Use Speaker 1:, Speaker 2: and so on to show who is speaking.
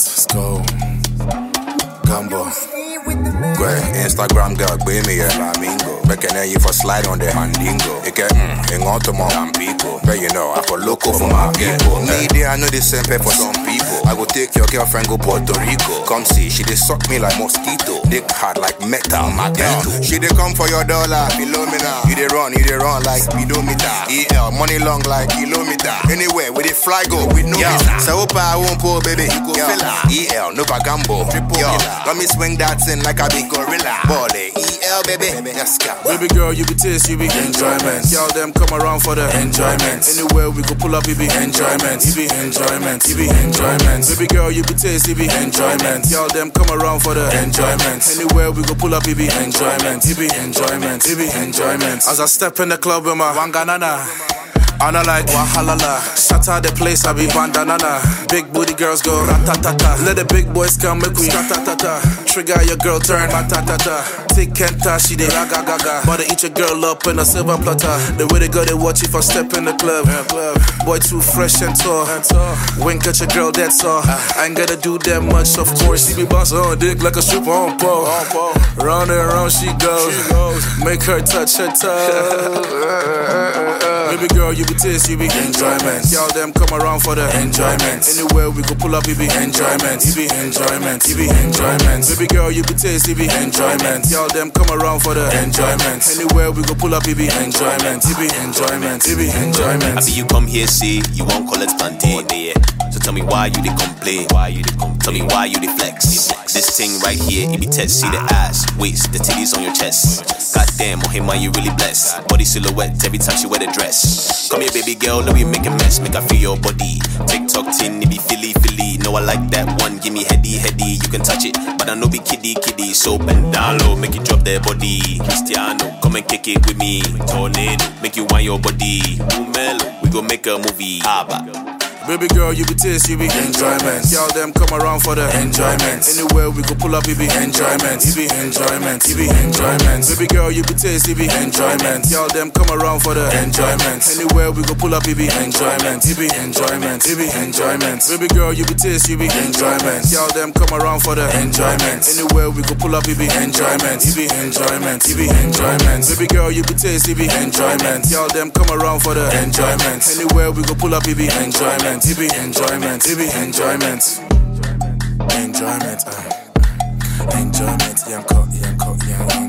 Speaker 1: Let's go. Gumbo. Gwe, Instagram girl, gbé mi yẹ flamingo. Bẹ́kẹ̀nẹ́ yìí for slide on the handingo. Ike, mm, ìwọ̀n tó mọ Tampico. But you know, I for loco for my people. Me dey, I know the same pay for some people. I go take your girlfriend go Puerto Rico. Come see, she dey suck me like mosquito. Dick hard like metal, magneto. She dey come for your dollar, Philomena. You dey run, you dey run like speedometer. EL, money long like kilometer. Anywhere, we dey fly go with no visa. So hope I won't pull, baby. You go feel EL, no bagambo. Triple Yo, let me swing that thing like a big gorilla. Ball EL, baby. Let's go.
Speaker 2: Baby girl, you be taste, you be enjoyment. Y'all them come around for the enjoyment. Anywhere we go pull up, it be enjoyment. It be enjoyment. It be enjoyment. Baby girl, you be taste, it be enjoyment. Y'all them come around for the enjoyment. Anywhere we go pull up, it be enjoyment. It be enjoyment. It be enjoyment. As I step in the club with my wanganana. And I like wahalala. Shatter the place, I be bandanana. Big booty girls go ratatata. Let the big boys come, make we ratatata. Trigger your girl, turn matatata. Take Kenta, she dey raga gaga. But they eat your girl up in a silver platter. The way they go, they watch if I step in the club. Boy, too fresh and tall. Wink at your girl, that's all. I ain't gotta do that much, of course. She be boss on dick like a stripper on pole. Round and round she goes. Make her touch her toe. Baby girl, you be taste, you be enjoyment. Y'all them come around for the enjoyment. Anywhere we go pull up, it be enjoyment. It be enjoyment. It be enjoyment. Baby girl, you be taste, it be enjoyment. Y'all them come around for the enjoyment. Anywhere we go pull up, it be enjoyment. It be enjoyment. It be enjoyment.
Speaker 3: I be you come here, see, you won't collect plantain. Yeah. So tell me why you they complain. Why you they complain? Tell me why you they flex. This thing right here, it be test. See the ass, waist, the titties on your chest. Goddamn, Ohima, you really blessed. Body silhouette every time she wear the dress. Come here, baby girl, let me make a mess. Make I feel your body. TikTok tin, it be Philly, Philly. No, I like that one. Give me heady, heady. You can touch it, but I know be kiddie, kiddie. So bend down low, make it drop their body. Cristiano, come and kick it with me. Tornado, make you want your body. Umelo, we go make a movie. Abba.
Speaker 2: Baby girl, you be taste, you be enjoyment. Y'all them come around for the enjoyment. Anywhere we go pull up, it be enjoyment. It be enjoyment. It be enjoyment. Baby girl, you be taste, it be enjoyment. Y'all them come around for the enjoyment. Anywhere we go pull up, it be enjoyment. It be enjoyment. It be enjoyment. Baby girl, you be taste, you be enjoyment. Y'all them come around for the enjoyment. Anywhere we go pull up, it be enjoyment. It be enjoyment. It be enjoyment. Baby girl, you be taste, it be enjoyment. Y'all them come around for the enjoyment. Anywhere we go pull up, it be enjoyment. It be enjoyment. It be enjoyment. Enjoyment. Uh. Enjoyment. Yeah, I'm caught. Yeah, I'm caught. Yeah, yeah.